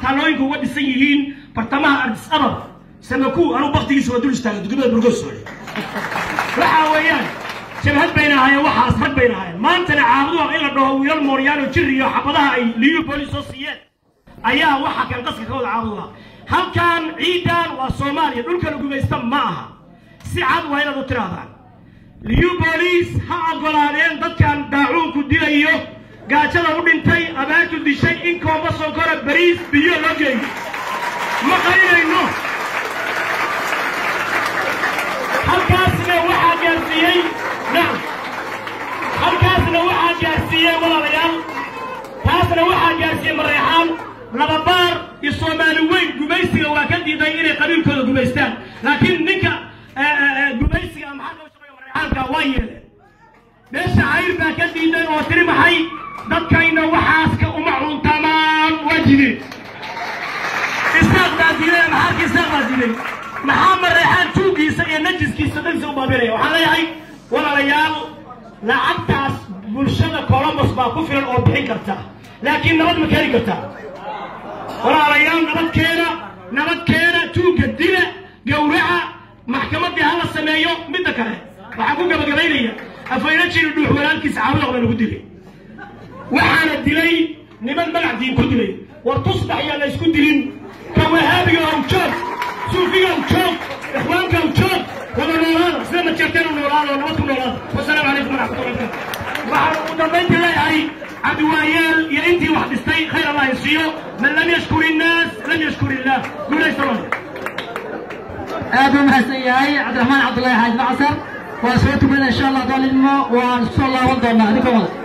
taalooyinka uga dhisan yihiin bartamaha ardis abab samaku anuu baktigiisa waa dul istaaga dugmada burgosoole waxa weeyaan jabhad bayna ahaayeen waxaas rag bayna ahaayeen maantana caabuduha in la dhaho wiilal mooryaano jir iyo xabadaha ay liyu boolis soo siiyeen ayaa waxa kan qaska ka wada caabuduha halkan ciidan waa soomaaliya dhulka la gumaysta ma aha si cad waa inaad u tirahdaan liyu boolis ha ogolaadeen dadkan daacuunku dilayo gaajada u dhintay abaartu dishay in koomba sonkora bariis biyo loo geeyo ma qarinayno halkaasna waxaa gaarsiiyey nacam halkaasna waxaa gaarsiiyey walaalayaal taasna waxaa gaarsiiyey mareexaan lababaar iyo soomaali weyn gumaysiga waa ka diiday inay qabiilkooda gumaystaan laakiin ninka gumaysiga maxaa loo shaqeeyo mareexaanka waa yeeleen meesha cayr baa ka diiday oo tiri maxay dadkayna waxaaska uma cuntamaan waa jideen isaaq baa diiday maxaarka isaaq baa diiday maxaa mareexaan tuugiisa iyo najiskiisa dhansa u baabinaya waxaan leeyahay walaalayaal lacagtaas bulshada colombos baa ku filan oo bixin karta laakiin nabad ma keeni kartaa walaalayaal nabadkeena nabadkeena tuugga dila gowraca maxkamaddii hala sameeyo midda kale waxaan ku gabagabaynaya afayna jiri dhuux walaalkiisa caabudoq baa lagu dilay waxaana dilay niman magac diin ku dilay war tusbax yaa la isku dilin ka wahaabiga ow joog suufiga ow joog ikhwaanka ow joog wada noolaada sida majeerteen u noolaada oo nabad ku noolaada wasalaamu calaykum waraxmatullahi wabarakatu waxaan ugu dambaynta leeyahay cabdiwaayeel iyo intii wax dhistay khayr allah isiiyo man lam yashkur innaas lam yashkur illah guulaysta aad buu mahadsan yahay cabdiraxmaan cabdullaahi xaaj macasar waa soo tukanaa insha allah doolidmo waan soo laaban doonaa adinkoo wada